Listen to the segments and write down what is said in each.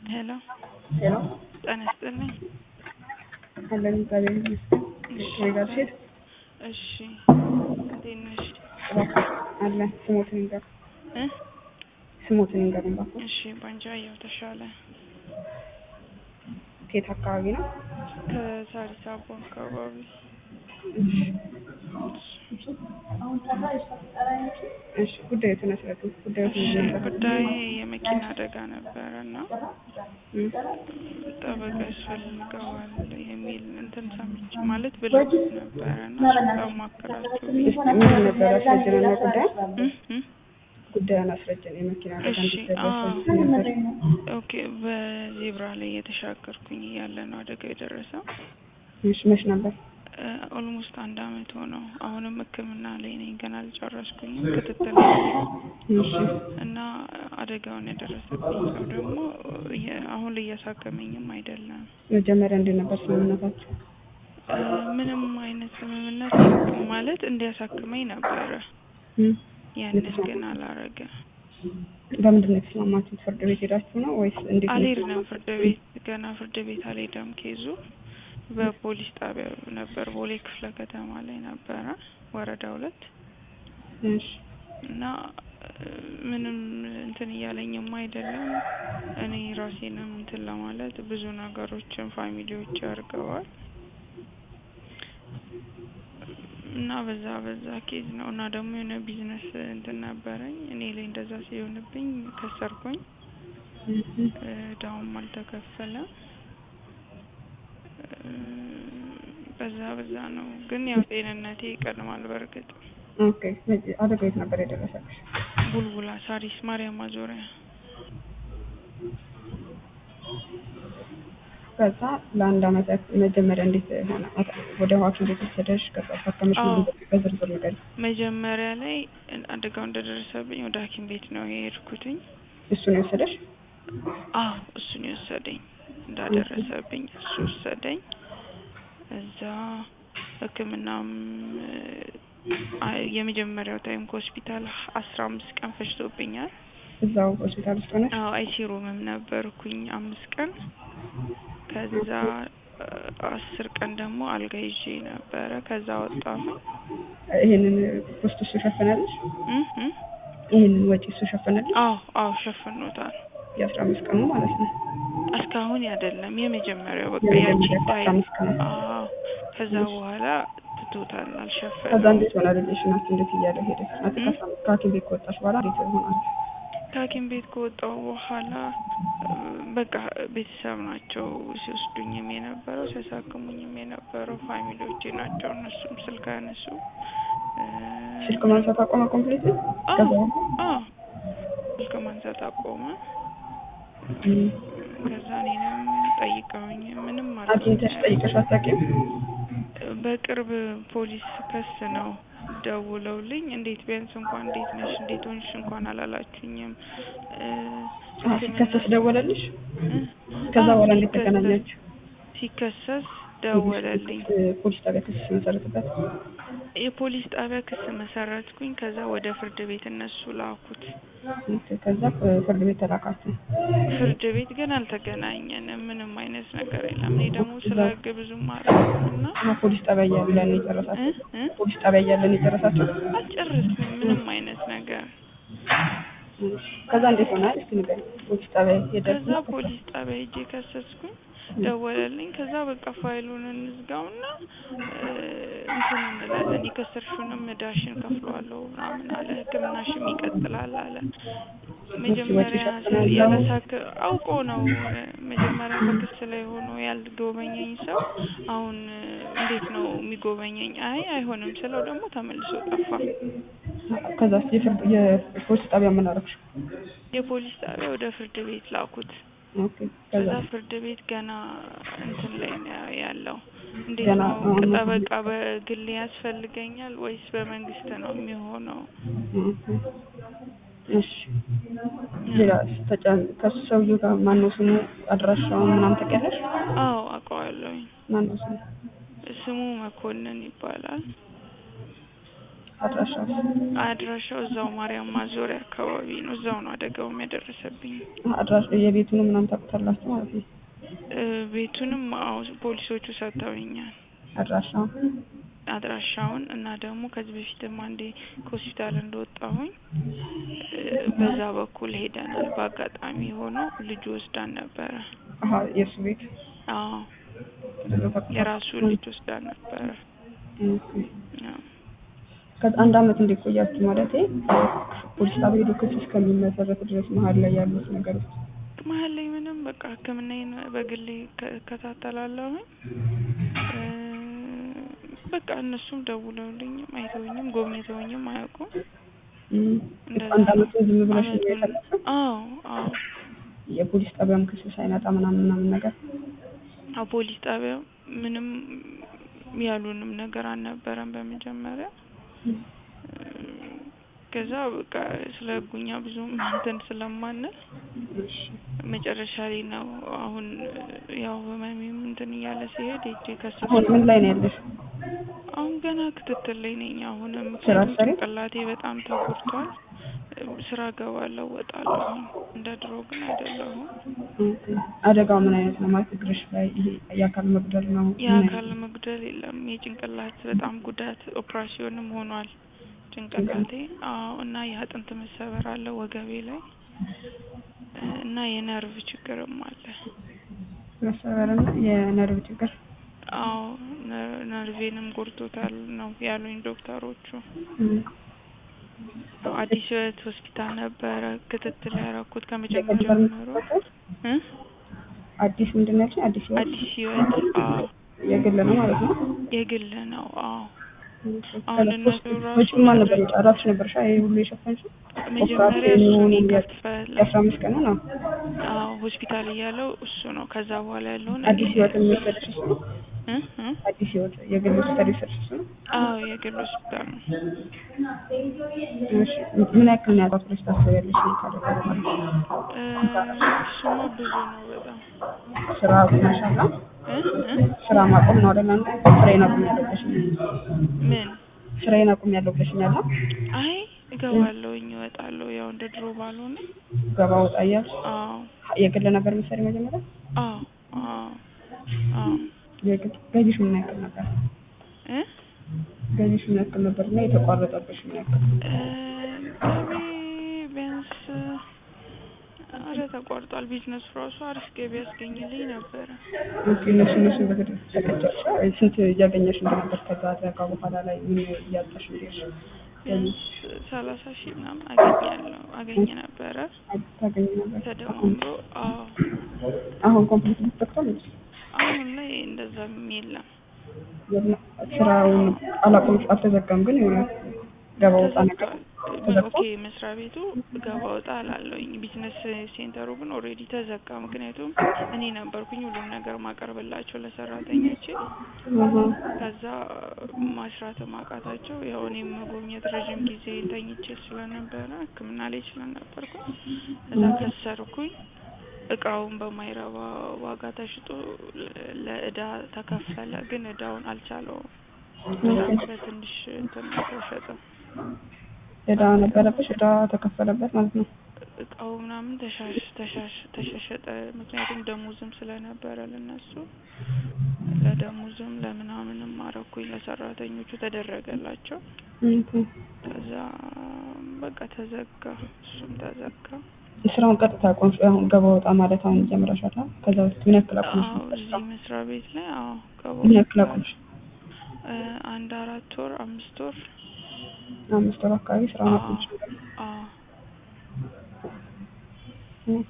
ሄሎ ሄሎ ጤና ይስጥልኝ። አለን እግዚአብሔር ይመስገን። ከኔ ጋር ሴት እሺ እንዴት ነሽ? አለን ስሞትን ይንገር እ ስሞትን ይንገር እባክዎ። እሺ ባንጃየሁ ተሻለ ከየት አካባቢ ነው? ከሳሪስ አቦ አካባቢ። እሺ ጉዳዩን አስረዱ። ጉዳዩ እሺ ምንድን ነበር? ጉዳይ የመኪና አደጋ ነበረ እና እም፣ ጠበቃ ያስፈልገዋል የሚል እንትን ሰምቼ ማለት ብለው ነበረ እና እሱን ላማክራችሁ ብዬ እስኪ ምንድን ነበር አስረጅን እና ጉዳይ እ እ ጉዳዩን አስረጅን። የመኪና አደጋ እሺ እንዲደረስ አዎ ነበር። ኦኬ በዜብራ ላይ እየተሻገርኩኝ እያለ ነው አደጋው የደረሰው። እሺ መች ነበር? ኦልሞስት አንድ አመት ሆነው። አሁንም ሕክምና ላይ ነኝ ገና አልጨረስኩኝም ክትትል ላይ ነኝ። እሺ እና አደጋውን ያደረሰብኝ ሰው ደግሞ እየ- አሁን ላይ እያሳከመኝም አይደለም። መጀመሪያ እንዴት ነበር ስምምነታችሁ? እ ምንም አይነት ስምምነት የለም። ማለት እንዲያሳክመኝ ነበረ። እም፣ ያንን ግን አላረገ። በምንድን ነው የተስማማችሁት? ፍርድ ቤት ሄዳችሁ ነው ወይስ እንዴት ነው? አልሄድንም ፍርድ ቤት ገና ፍርድ ቤት አልሄደም። ኬዙ በፖሊስ ጣቢያ ነበር፣ ቦሌ ክፍለ ከተማ ላይ ነበረ ወረዳ ሁለት እሺ እና እ ምንም እንትን እያለኝም አይደለም። እኔ ራሴንም እንትን ለማለት ብዙ ነገሮችን ፋሚሊዎች አድርገዋል እና በዛ በዛ ኬዝ ነው እና ደግሞ የሆነ ቢዝነስ እንትን ነበረኝ እኔ ላይ እንደዛ ሲሆንብኝ ከሰርኩኝ። እም፣ እ እዳውም አልተከፈለም። እ በዛ በዛ ነው ግን ያው ጤንነቴ ይቀድማል በእርግጥ ኦኬ አደጋው የት ነበር የደረሰብሽ? ቡልቡላ ሳሪስ ማርያም ማዞሪያ ከዛ ለአንድ አመት ያክል መጀመሪያ እንዴት ሆነ? አት- ወደ ሐኪም ቤት ወሰደሽ? ከዛ ታከመሽ? አዎ። ምናምን በዝርዝር ንገሪኝ። መጀመሪያ ላይ አደጋው እንደደረሰብኝ ወደ ሐኪም ቤት ነው የሄድኩትኝ። እሱ ነው የወሰደሽ? አዎ እሱን የወሰደኝ እንዳደረሰብኝ እሱ ወሰደኝ። እዛ ሕክምናም አ- የመጀመሪያው ታይም ከሆስፒታል አስራ አምስት ቀን ፈጅቶብኛል። እዛው ሆስፒታል ውስጥ ሆነሽ? አዎ አይሲ ሩምም ነበርኩኝ አምስት ቀን። ከዛ አ- አስር ቀን ደግሞ አልጋ ይዤ ነበረ። ከዛ ወጣሁ። ይሄንን ኮስት እሱ ሸፈነልሽ? እ እ ይሄንን ወጪ እሱ ሸፈነልሽ? አዎ አዎ ሸፍኖታል። የአስራ አምስት ቀኑ ማለት ነው። እስካሁን አይደለም የመጀመሪያው በቃ የመጀመሪያው ያቺ አስራ ታይም አምስት ቀን። አዎ ከዛ በኋላ ትቶታል ከዛ አልሸፈነውም። እንዴት ሆነ ሪሌሽናችሁ? እንዴት እያለ ሄደ? ናት እ? ከሐኪም ቤት ከወጣሽ በኋላ እንዴት ሆናል? ከሐኪም ቤት ከወጣሁ በኋላ እ፣ በቃ ቤተሰብ ናቸው ሲወስዱኝም የነበረው ሲያሳክሙኝም የነበረው ፋሚሊዎቼ ናቸው። እነሱም ስልክ አያነሱ እ፣ ስልክ ማንሳት አቆመ ኮምፕሊት? አዎ አዎ ስልክ ማንሳት አቆመ። እም፣ ከዛ እኔንም ጠይቀውኝ ምንም አግኝተሽ አልኩኝ። ጠይቀሽ አታውቂም? በቅርብ ፖሊስ ከስ ነው ደውለውልኝ እንዴት ቢያንስ እንኳን እንዴት ነሽ እንዴት ሆንሽ እንኳን አላላችሁኝም እ፣ አዎ፣ ሲከሰስ ደወለልሽ? እ? ከዛ አዎ፣ በኋላ እንዴት ሲከሰስ- ተገናኛችሁ? ሲከሰስ ደወለልኝ። ፖሊስ ጣቢያ ክስ ሲመሰርትበት የፖሊስ ጣቢያ ክስ መሰረትኩኝ። ከዛ ወደ ፍርድ ቤት እነሱ ላኩት። ኦኬ፣ ከዛ ፍርድ ቤት ተላካችሁ። ፍርድ ቤት ግን አልተገናኘንም። ምንም አይነት ነገር የለም። እኔ ደግሞ ስለ ሕግ ብዙም አላውቅም እና እና ፖሊስ ጣቢያ እያለ ነው እ የጨረሳችሁ? እ ፖሊስ ጣቢያ እያለ ነው የጨረሳችሁ? አልጨረስንም ምንም አይነት ነገር። ከዛ እንዴት ሆነ? እስኪ ንገሪኝ። ፖሊስ ጣቢያ ሄደሽ ከዛ ፖሊስ ጣቢያ ሄጄ ከሰስኩኝ። ደወለልኝ። ከዛ በቃ ፋይሉን እንዝጋውና እ፣ እንትን እንላለን የከሰርሽውንም እዳሽን ከፍለዋለሁ ምናምን አለ። ሕክምናሽም ይቀጥላል አለ። መጀመሪያ ይሸፍናል? ያለሳክ አውቆ ነው እ፣ መጀመሪያ በክስ ላይ ሆኖ ያልጎበኘኝ ሰው አሁን እ፣ እንዴት ነው የሚጎበኘኝ? አይ አይሆንም ስለው ደግሞ ተመልሶ ጠፋ። ከዛ የፍርድ የፖሊስ ጣቢያ ምን አደረግሽ? የፖሊስ ጣቢያ ወደ ፍርድ ቤት ላኩት። ኦኬ፣ ከዛ ከዛ ፍርድ ቤት ገና እንትን ላይ ነው ያለው። እንዴት ገና ነው አሁን- ጠበቃ በግል ያስፈልገኛል ወይስ በመንግስት ነው የሚሆነው? ኦኬ፣ እሺ። ሌላ ተጨም ከሱ ሰውዬው ጋር ማነው ስሙ? አድራሻውን ምናምን ታውቂያለሽ? አዎ አውቀዋለሁኝ። ማነው ስሙ? ስሙ መኮንን ይባላል። አድራሻው አድራሻው እዛው ማርያም ማዞሪያ አካባቢ ነው። እዛው ነው አደጋውም ያደረሰብኝ። አድራሻ የቤቱን ምናምን ታውቁታላችሁ ማለት ነው። እ ቤቱንም አዎ ፖሊሶቹ ሰጥተውኛል አድራሻው አድራሻውን እና ደግሞ ከዚህ በፊትም አንዴ ከሆስፒታል እንደወጣሁኝ እ በዛ በኩል ሄደናል። በአጋጣሚ ሆኖ ልጁ ወስዳን ነበረ። አሀ የእሱ ቤት አዎ ተደረገ። የራሱ ልጅ ወስዳን ነበረ። አዎ። ከዛ አንድ አመት እንዲቆያችሁ ማለት ፖሊስ ጣቢያ ሄዶ ክስ እስከሚመሰረት ድረስ መሀል ላይ ያሉት ነገሮች መሀል ላይ ምንም በቃ ሕክምናዬን በግሌ እከ- እከታተላለሁኝ እ በቃ እነሱም ደውለውልኝም አይተውኝም ጎብኝተውኝም አያውቁም። እም፣ እንደዛ አንድ ነው። አመት ዝም ብለሽ ነው አመቱን ያሳለፍሽው? አዎ አዎ የፖሊስ ጣቢያም ክስ ሳይመጣ ምናምን ምናምን ነገር አዎ ፖሊስ ጣቢያ ምንም ያሉንም ነገር አልነበረም በመጀመሪያ እ ከዛ በቃ ስለ ህጉኛ ብዙም እንትን ስለማንል እሺ መጨረሻ ላይ ነው አሁን ያው ህመሜም እንትን እያለ ሲሄድ ሄጄ ከሱ አሁን ምን ላይ ነው ያለሽ? አሁን ገና ክትትል ላይ ነኝ። አሁንም ስራ ምክንያቱም አትሰሪም? ጭንቅላቴ በጣም ተጎድቷል። ስራ እገባለሁ እወጣለሁ። እንደ ድሮ ግን አይደለሁም። ኦኬ። አደጋው ምን አይነት ነው ማለት እግርሽ ላይ ይሄ የአካል መጉደል ነው? ምን የአካል አይነት? መጉደል የለም። የጭንቅላት በጣም ጉዳት ኦፕራሲዮንም ሆኗል ጭንቅላቴ። አዎ እና የአጥንት መሰበር አለ ወገቤ ላይ እና የነርቭ ችግርም አለ። መሰበርና የነርቭ ችግር አዎ ነ- ነርቬንም ጎድቶታል ነው ያሉኝ ዶክተሮቹ። እም። አዲስ ህይወት ሆስፒታል ነበረ ክትትል ያደረኩት የግል ከመጀመሪያው ጀምሮ በምትሰራበት? እ አዲስ ምንድን ነው ያልሽኝ? አዲስ ህይወት አዲስ ህይወት አዎ የግል ነው ማለት ነው? የግል ነው። አዎ ኦኬ። አሁን እነሱ ራሱ ወጪ ማን ነበር የወጣው? ራስሽ ነበርሽ ይሄ ሁሉ የሸፈንሽው? መጀመሪያ እሱን ይከፍላል። የአስራ አምስት ቀኑ ነው። አዎ ሆስፒታል እያለው እሱ ነው። ከዛ በኋላ ያለውን አዲስ ህይወት የሚወሰድሽ እሱ ነው? እ እ አዲስ ህይወት የግል ሆስፒታል የወሰድሽ እሱ ነው? አዎ የግል ሆስፒታል ነው። እሺ ምን ያክል ነው ያጣት ብለሽ ታስቢያለሽ? ካደረገ በኋላ እ እሱማ ብዙ ነው በጣም ስራ አቁመሻል? እ እ ስራ ማቆም ነው አይደል? አንተ ስራዬን አቁሜያለሁ ብለሽኝ ምን ስራዬን አቁሜያለሁ ብለሽኛል ነው? አይ እገባለሁኝ እወጣለሁ ያው እንደ ድሮ ባልሆነ ገባ ወጣ እያልሽ አዎ የግል ነበር የምትሰሪ መጀመሪያ? አዎ አዎ አዎ የግል ገቢሽ ምን ያክል ነበር? እ ገቢሽ ምን ያክል ነበር እና የተቋረጠብሽ ምን ያክል? እ ገቢ ቢያንስ አረ ተቋርጧል። ቢዝነሱ ራሱ አሪፍ ገቢ ያስገኝልኝ ነበረ። ኦኬ እነሱ እነሱ በግድ ተቀጨሽ ስንት እያገኘሽ እንደነበር ከዛ አደጋ በኋላ ላይ ምን እያጣሽ እንደሽ ቢያንስ ሰላሳ ሺህ ምናምን አገኛለሁ አገኘ ነበረ ታገኝ ነበር? ተደማምሮ። አዎ አሁን ኮምፕሊት ተከታተል አሁን ላይ እንደዛም የለም ስራውን አላቆምሽ አልተዘጋም፣ ግን የሆነ ገባ ወጣ ነገር ተዘግቷል። ተዘግቶ ኦኬ መስሪያ ቤቱ ገባ ወጣ አላለውኝ። ቢዝነስ ሴንተሩ ግን ኦልሬዲ ተዘጋ። ምክንያቱም እኔ ነበርኩኝ ሁሉም ነገር ማቀርብላቸው ለሰራተኞቼ። አሃ ከዛ ማስራት ማቃታቸው ያው እኔም መጎብኘት ረዥም ጊዜ ተኝቼ ስለነበረ ሕክምና ላይ ስለነበርኩኝ እዛ ከሰርኩኝ። እቃውን በማይረባ ዋጋ ተሽጦ ለ- ለእዳ ተከፈለ። ግን እዳውን አልቻለውም። በጣም በትንሽ እንትን ነው የተሸጠው። እዳ ነበረብሽ፣ እዳ ተከፈለበት ማለት ነው። እቃው ምናምን ተሻሽ ተሻሽ ተሸሸጠ። ምክንያቱም ደሞዝም ስለነበረ ለነሱ ለደሞዝም ለምናምንም አረኩኝ ለሰራተኞቹ ተደረገላቸው። ኦኬ። ከዛ በቃ ተዘጋ፣ እሱም ተዘጋ። ስራውን ቀጥታ አቆምሽ። አሁን ገባ ወጣ ማለት አሁን ጀምረሻል። አይደል? ከዛ በፊት ምን ያክል አቆምሽ? አዎ እዚህ መስሪያ ቤት ላይ አዎ ምን ያክል ገባ አቆምሽ? አንድ አራት ወር አምስት ወር አምስት ወር አካባቢ ስራውን አዎ አቆምሽ። አዎ ኦኬ።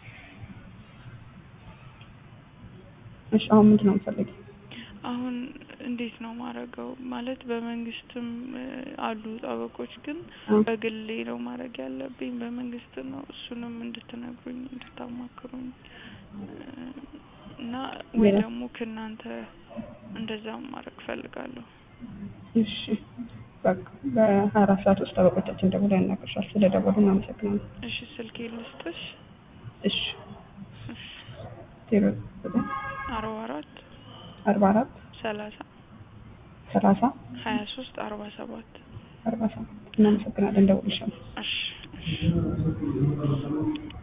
እሺ አሁን ምንድን ነው የምትፈልጊው? አሁን እንዴት ነው ማረገው? ማለት በመንግስትም እ አሉ ጠበቆች፣ ግን እ በግሌ ነው ማድረግ ያለብኝ። በመንግስት ነው እሱንም እንድትነግሩኝ እንድታማክሩኝ እ እና ወይ ሌላ? ደግሞ ከእናንተ እንደዛ ማድረግ ፈልጋለሁ። እሺ በቃ በሀያ አራት ሰዓት ውስጥ ጠበቆቻችን ደውለው ያናግርሻል። ስለ ደወሉ እናመሰግናለን። እሺ ስልኬ ልስጥሽ? እሺ እሺ ዜሮ ዘጠኝ አርባ አራት አርባ አራት ሰላሳ ሰላሳ ሀያ ሶስት አርባ ሰባት አርባ ሰባት እናመሰግናለን። ደውልሻለሁ። እሺ እሺ